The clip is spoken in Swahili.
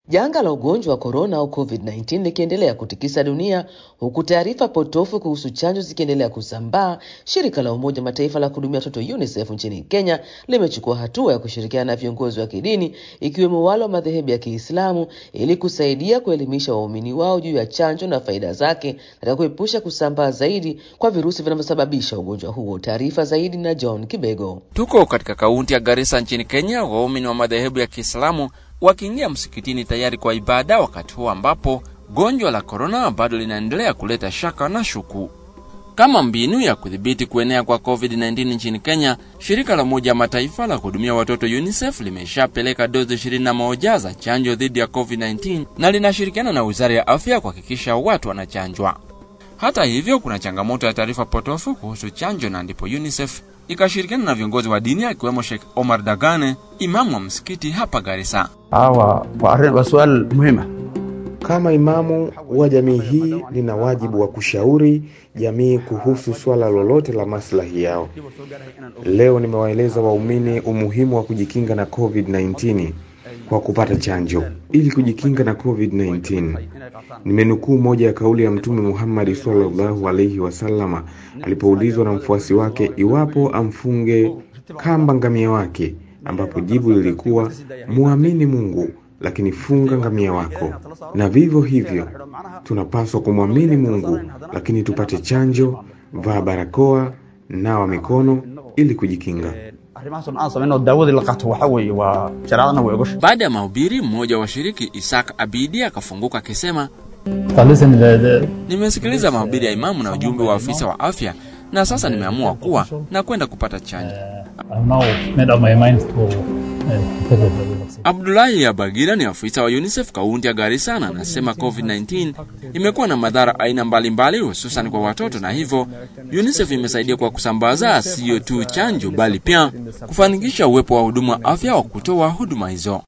Janga la ugonjwa wa korona au COVID-19 likiendelea kutikisa dunia huku taarifa potofu kuhusu chanjo zikiendelea kusambaa, shirika la Umoja Mataifa la kuhudumia watoto UNICEF nchini Kenya limechukua hatua ya kushirikiana na viongozi wa kidini ikiwemo wale wa madhehebu ya Kiislamu ili kusaidia kuelimisha waumini wao juu ya chanjo na faida zake katika kuepusha kusambaa zaidi kwa virusi vinavyosababisha ugonjwa huo. Taarifa zaidi na John Kibego. Tuko katika kaunti ya Garissa nchini Kenya, waumini wa madhehebu ya Kiislamu wakiingia msikitini tayari kwa ibada, wakati huo ambapo gonjwa la korona bado linaendelea kuleta shaka na shuku. Kama mbinu ya kudhibiti kuenea kwa COVID-19 nchini Kenya, shirika la Umoja Mataifa la kuhudumia watoto UNICEF limeshapeleka dozi 21 za chanjo dhidi ya COVID-19 na linashirikiana na Wizara ya Afya kuhakikisha watu wanachanjwa. Hata hivyo, kuna changamoto ya taarifa potofu kuhusu chanjo, na ndipo UNICEF ikashirikiana na viongozi wa dini akiwemo Sheikh Omar Dagane, imamu wa msikiti hapa Garissa. hawa waa arrin waa su'aal muhiima Kama imamu wa jamii hii, nina wajibu wa kushauri jamii kuhusu swala lolote la maslahi yao. Leo nimewaeleza waumini umuhimu wa kujikinga na COVID-19 kwa kupata chanjo ili kujikinga na COVID-19. Nimenukuu moja ya kauli ya Mtume Muhammad sallallahu alaihi wasallama alipoulizwa na mfuasi wake iwapo amfunge kamba ngamia wake, ambapo jibu lilikuwa muamini Mungu lakini funga ngamia wako. Na vivyo hivyo tunapaswa kumwamini Mungu lakini tupate chanjo, vaa barakoa, nawa mikono ili kujikinga. arrimahaasoo aan samayno daawadii la qaato waxaa weeye waa shareecadana way ogosha Baada ya mahubiri, mmoja wa washiriki Isaac Abidi akafunguka akisema, nimesikiliza mahubiri ya imamu na ujumbe wa afisa wa afya na sasa nimeamua kuwa na kwenda kupata chanjo. Abdullahi Abagira ni afisa wa UNICEF kaunti ya Garissa na anasema COVID-19 imekuwa na madhara aina mbalimbali hususan kwa watoto, na hivyo UNICEF imesaidia kwa kusambaza siyo tu chanjo bali pia kufanikisha uwepo wa huduma wa afya wa kutoa huduma hizo.